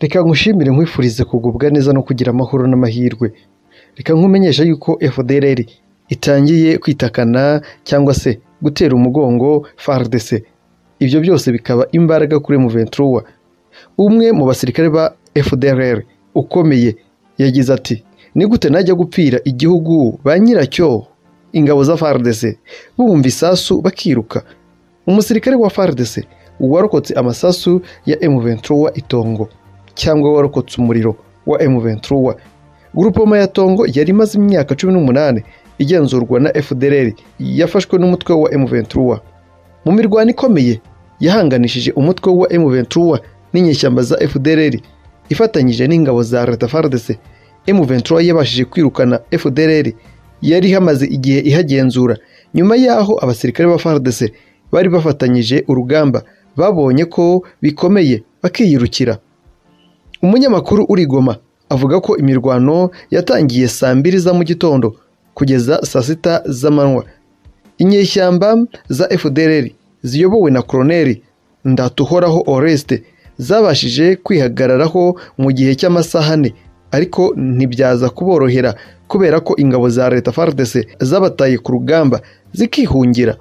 Reka ngushimire nkwifurize kugubwa neza no kugira amahoro n'amahirwe. Reka nkumenyeshe yuko FDLR itangiye kwitakana cyangwa se gutera umugongo FARDC. Ibyo byose bikaba imbaraga kuri Muventura. Umwe mu basirikare ba FDLR ukomeye yagize ati ni gute najya gupfira igihugu ba nyiracyo ingabo za FARDC bumva isasu bakiruka umusirikare wa FARDC warokotse amasasu ya M23 itongo cyangwa warokotse umuriro wa M23 Grupoma ya Tongo yari imaze imyaka cumi n'umunani igenzurwa na FDLR yafashwe n'umutwe wa M23 mu mirwano ikomeye yahanganishije umutwe wa M23 n'inyeshyamba za FDLR ifatanyije n'ingabo za Leta FARDC M23 yabashije kwirukana FDLR yari ihamaze igihe ihagenzura nyuma y'aho abasirikare ba FARDC bari bafatanyije urugamba babonye ko bikomeye bakiyirukira umunyamakuru urigoma avuga ko imirwano yatangiye saa mbiri za mu gitondo kugeza saa sita z'amanywa inyeshyamba za FDLR ziyobowe na Colonel Ndatuhoraho Oreste zabashije kwihagararaho mu gihe cy'amasaha ane ariko ntibyaza kuborohera kubera ko ingabo za leta FARDC zabataye ku rugamba zikihungira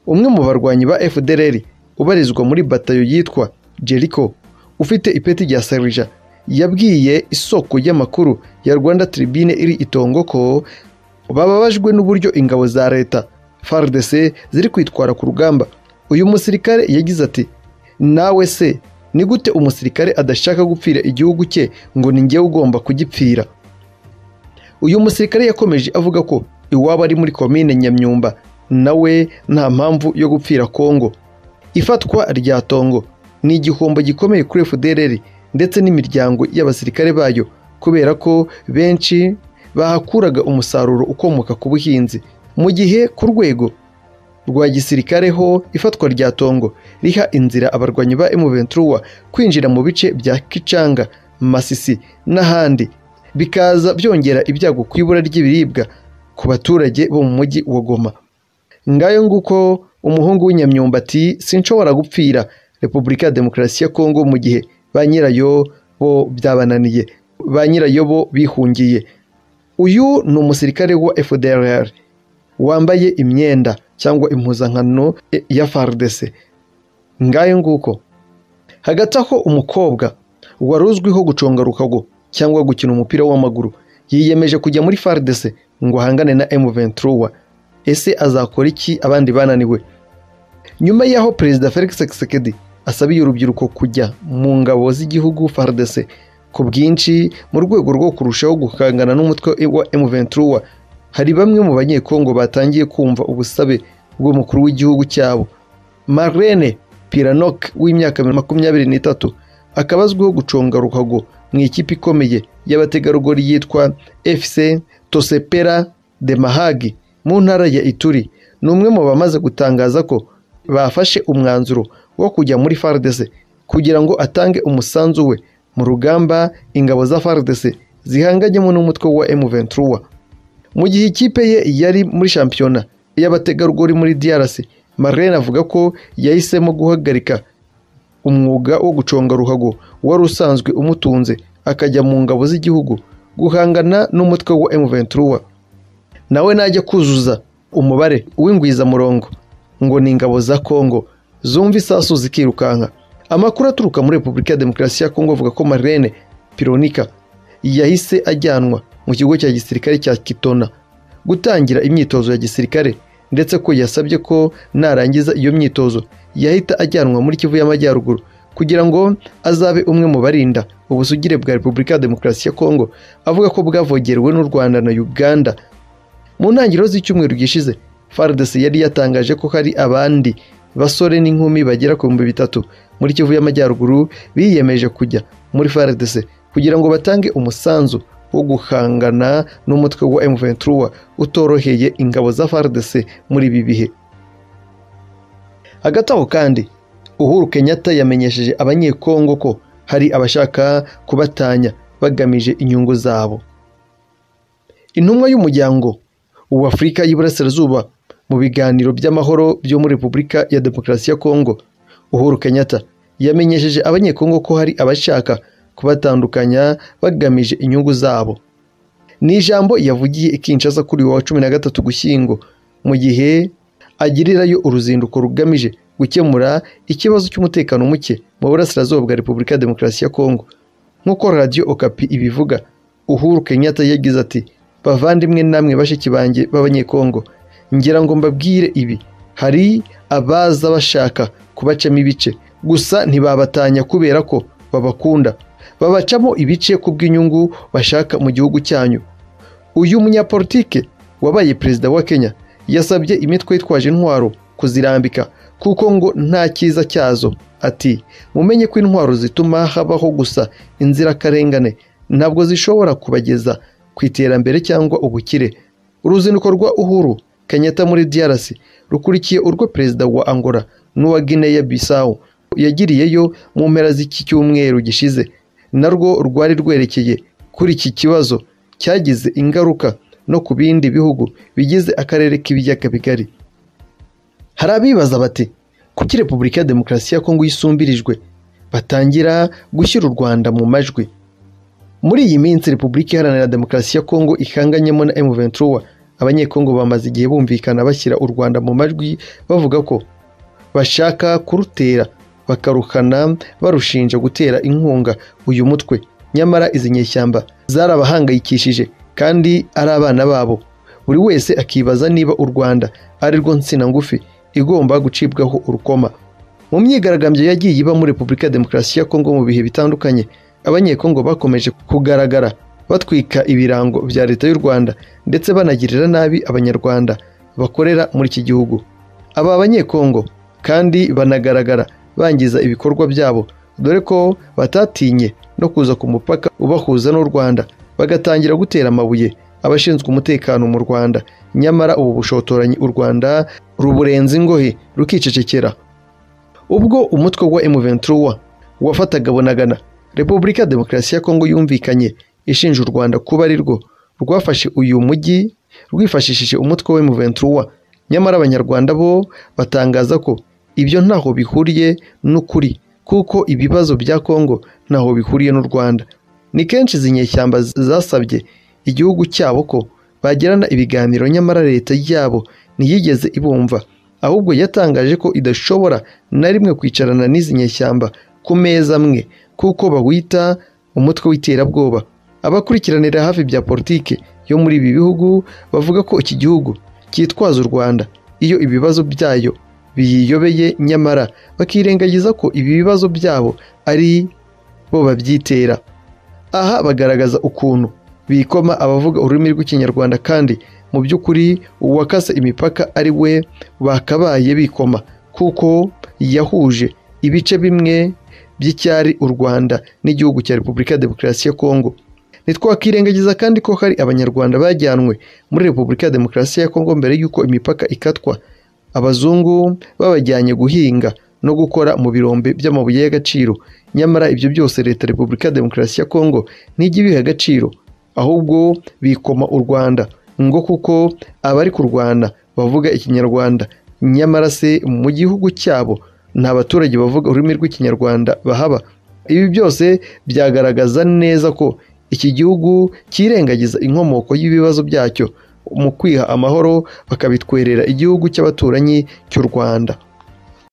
umwe mu barwanyi ba FDLR ubarizwa muri batayo yitwa Jericho ufite ipeti rya Serija yabwiye isoko y'amakuru ya Rwanda Tribune iri itongo ko bababajwe n'uburyo ingabo za leta FARDC ziri kwitwara ku rugamba uyu musirikare yagize ati nawe se ni gute umusirikare adashaka gupfira igihugu cye ngo ni njyewe ugomba kugipfira uyu musirikare yakomeje avuga ko iwaba ari muri komine nyamyumba nawe nta mpamvu yo gupfira kongo ifatwa rya tongo ni igihombo gikomeye kuri fdrr ndetse n'imiryango y'abasirikare bayo kubera ko benshi bahakuraga umusaruro ukomoka ku buhinzi mu gihe ku rwego rwa gisirikare ho ifatwa rya tongo riha inzira abarwanyi ba M23 kwinjira mu bice bya Kicanga, Masisi n'ahandi bikaza byongera ibyago ku ibura ry'ibiribwa ku baturage bo mu mujyi wa Goma ngayo nguko umuhungu w'inyamyumbati sinshobora gupfira Repubulika ya Demokarasi ya Kongo mu gihe ba nyirayo bo byabananiye ba nyirayo bo bihungiye uyu ni umusirikare wa FDLR wambaye imyenda cyangwa impuzankano ya FARDC ngayo nguko hagati aho umukobwa wari uzwiho guconga rukago cyangwa gukina umupira w'amaguru yiyemeje kujya muri FARDC ngo ahangane na M23 ese azakora iki abandi bananiwe nyuma y'aho perezida Felix Tshisekedi asabiye urubyiruko kujya mu ngabo z'igihugu FARDC ku bwinshi mu rwego rwo kurushaho guhangana n'umutwe wa M23 hari bamwe mu banyekongo batangiye kumva ubusabe bw'umukuru w'igihugu cyabo Marlene Piranok w'imyaka makumyabiri n'itatu akaba azwiho guconga ruhago mu ikipe ikomeye y'abategarugori yitwa FC Tosepera de Mahagi mu ntara ya Ituri ni umwe mu bamaze gutangaza ko bafashe umwanzuro wo kujya muri FARDC kugira ngo atange umusanzu we mu rugamba ingabo za FARDC zihanganyemo n'umutwe wa M23 mu gihe ikipe ye yari muri shampiyona y'abategarugori muri DRC Marlene avuga ko yahisemo guhagarika umwuga wo guconga ruhago wari usanzwe umutunze akajya mu ngabo z'igihugu guhangana n'umutwe wa M23 nawe najya kuzuza umubare w'ingwizamurongo ngo ni ingabo za Congo zumva isasu zikirukanka amakuru aturuka muri Repubulika ya Demokarasi ya Congo avuga ko Marlene Pironika yahise ajyanwa mu kigo cya gisirikare cya Kitona gutangira imyitozo ya gisirikare ndetse ko yasabye ko narangiza iyo myitozo yahita ajyanwa muri Kivu y'Amajyaruguru kugira ngo azabe umwe mu barinda ubusugire bwa Repubulika ya Demokarasi ya Kongo avuga ko bwavogerewe n'u Rwanda na Uganda mu ntangiriro z'icyumweru gishize FARDC yari yatangaje ko hari abandi basore n'inkumi bagera ku bihumbi bitatu muri Kivu y'Amajyaruguru biyemeje kujya muri FARDC kugira ngo batange umusanzu wo guhangana n'umutwe wa M23 utoroheye ingabo za FARDC muri ibi bihe hagati aho kandi Uhuru Kenyatta yamenyesheje abanyekongo ko hari abashaka kubatanya bagamije inyungu zabo intumwa y'umuryango w'Afurika y'Iburasirazuba mu biganiro by'amahoro byo muri Repubulika ya Demokarasi ya Kongo Uhuru Kenyatta yamenyesheje abanyekongo ko hari abashaka kubatandukanya bagamije inyungu zabo ni ijambo yavugiye i Kinshasa kuri uyu wa cumi na gatatu gushyingo mu gihe agirirayo uruzinduko rugamije gukemura ikibazo cy'umutekano muke mu burasirazuba bwa repubulika ya demokarasi ya kongo nk'uko radiyo okapi ibivuga uhuru kenyatta yagize ati bavandimwe namwe bashiki banjye b'abanyekongo ngira ngo mbabwire ibi hari abaza bashaka kubacamo ibice gusa ntibabatanya kubera ko babakunda babacamo ibice ku bw'inyungu bashaka mu gihugu cyanyu uyu munyapolitike wabaye perezida wa kenya yasabye imitwe yitwaje intwaro kuzirambika kuko ngo nta cyiza cyazo ati mumenye ko intwaro zituma habaho gusa inzirakarengane ntabwo zishobora kubageza ku iterambere cyangwa ubukire uruzinduko rwa uhuru kenyatta muri DRC rukurikiye urwo perezida wa angola n'uwa guinea bissau yagiriyeyo mu mpera z'iki cyumweru gishize narwo rwari rwerekeye kuri iki kibazo cyagize ingaruka no ku bindi bihugu bigize akarere k'ibiyaga bigari hari abibaza bati kuki repubulika ya demokarasi ya kongo yisumbirijwe batangira gushyira u rwanda mu majwi muri iyi minsi repubulika iharanira demokarasi ya kongo ihanganyemo na M23 abanyekongo bamaze igihe bumvikana bashyira u rwanda mu majwi bavuga ko bashaka kurutera bakaruhana barushinja gutera inkunga uyu mutwe nyamara izi nyeshyamba zarabahangayikishije kandi ari abana babo buri wese akibaza niba u rwanda ari rwo nsina ngufi igomba gucibwaho urukoma mu myigaragambyo yagiye ibamo repubulika ya demokarasi ya kongo mu bihe bitandukanye abanyekongo bakomeje kugaragara batwika ibirango bya leta y'u rwanda ndetse banagirira nabi abanyarwanda bakorera muri iki gihugu aba banyekongo kandi banagaragara bangiza ibikorwa byabo dore ko batatinye no kuza ku mupaka ubahuza n'u rwanda bagatangira gutera amabuye abashinzwe umutekano mu rwanda nyamara ubu bushotoranyi u rwanda ruburenza ingohe rukicecekera ubwo umutwe wa M23 wafataga bonagana repubulika ya demokarasi ya kongo yumvikanye ishinja u rwanda kuba ari rwo rwafashe uyu mujyi rwifashishije umutwe wa M23 nyamara abanyarwanda bo batangaza ko ibyo ntaho bihuriye n'ukuri kuko ibibazo bya kongo ntaho bihuriye n'u rwanda ni kenshi izi nyeshyamba zasabye igihugu cyabo ko bagirana ibiganiro nyamara leta yabo ntiyigeze ibumva ahubwo yatangaje ko idashobora na rimwe kwicarana n'izi nyeshyamba ku meza amwe kuko bawita umutwe w'iterabwoba abakurikiranira hafi bya politiki yo muri ibi bihugu bavuga ko iki gihugu cyitwaza u rwanda iyo ibibazo byayo biyiyobeye nyamara bakirengagiza ko ibi bibazo byabo ari bo babyitera aha bagaragaza ukuntu bikoma abavuga ururimi rw'ikinyarwanda kandi mu by'ukuri uwakase imipaka ari we bakabaye bikoma kuko yahuje ibice bimwe by'icyari u rwanda n'igihugu cya repubulika ya demokarasi ya kongo ntitwakirengagiza kandi ko hari abanyarwanda bajyanwe muri repubulika ya demokarasi ya kongo mbere y'uko imipaka ikatwa abazungu babajyanye guhinga no gukora mu birombe by'amabuye y'agaciro nyamara ibyo byose leta repubulika ya demokarasi ya kongo ntijya ibiha agaciro ahubwo bikoma u rwanda ngo kuko abari kurwana bavuga ikinyarwanda nyamara se mu gihugu cyabo nta baturage bavuga ururimi rw'ikinyarwanda bahaba ibi byose byagaragaza neza ko iki gihugu cyirengagiza inkomoko y'ibibazo byacyo mu kwiha amahoro bakabitwerera igihugu cy'abaturanyi cy'u rwanda